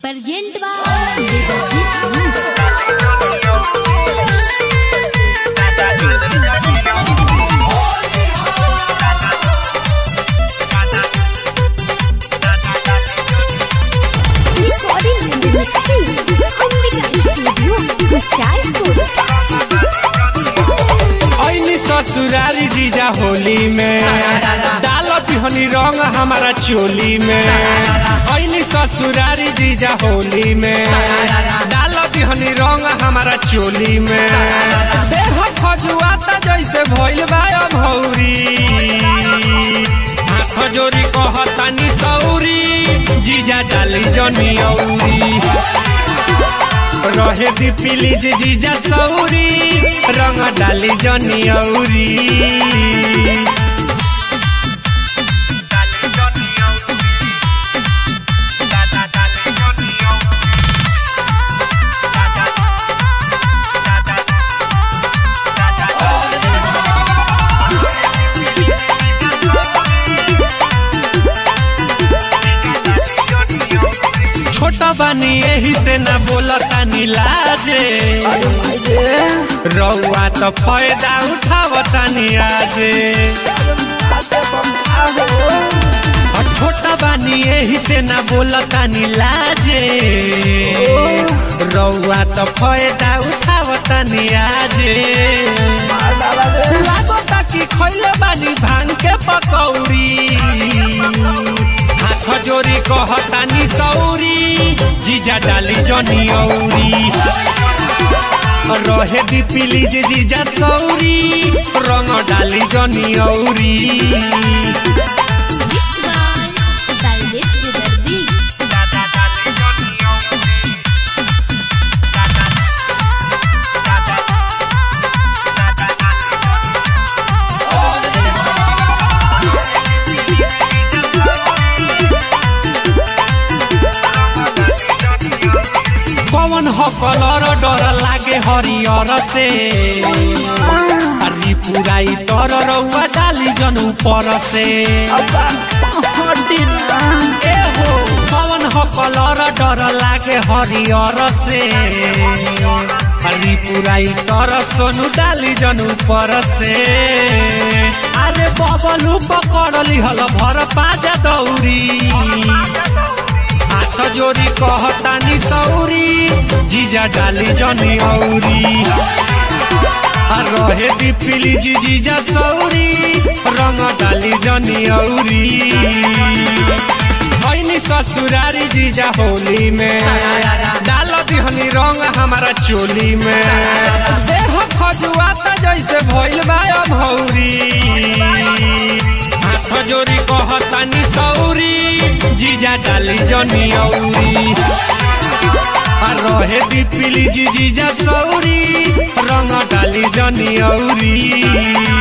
Present by Devajit News. Recording and mixing. Ambika Studio, Kuchaipur. ऐनी ससुरारी जीजा होली में डालत हनी रंग हमारा चोली में ऐनी ससुरारी जीजा होली में डालत हनी रंग हमारा चोली में देह खजुआता जैसे भइल बा भौरी हाथ जोरी कहतानी सौरी जीजा डाली जनी औरी रहे दी प्लीज जीजा सौरी रंग डाली जनी औरी छोटा बानी यही से ना बोलता लाजे रउआ तो फायदा उठावता आजे और छोटा बानी यही से ना बोलता लाजे रउआ तो फायदा उठावता आजे लागता कि खैले बानी भांग के पकौड़ी हाथ जोरी कहतानी सौरी जीजा डाली जनी औरी रहे दी प्लीज जीजा सौरी रंग डाली जनी औरी Mixed by Cyrus Vidardi. पवन हो कलर डर लागे हरियर से हरी पुराई तर रउआ डाली जन ऊपर से ए हो पवन हो कलर डर लागे हरियर से हरी पुराई तर सोनू डाली जन ऊपर से अरे बबलू पकड़ली हल भर पाजा दौरी हाथ जोरी कहतानी सौरी जीजा डाली जनी औरी आ रहे दी प्लीज जीजा सौरी रंग डाली जनी औरी ऐनी ससुरारी जीजा होली में डाल दिहनी रंग हमारा चोली में देह खजुआता जैसे भइल बा भौरी हाथ जोरी कहतानी सौरी जीजा डाली जनी औरी आ रहे दी प्लीज जीजा सौरी रंग डाली जनी औरी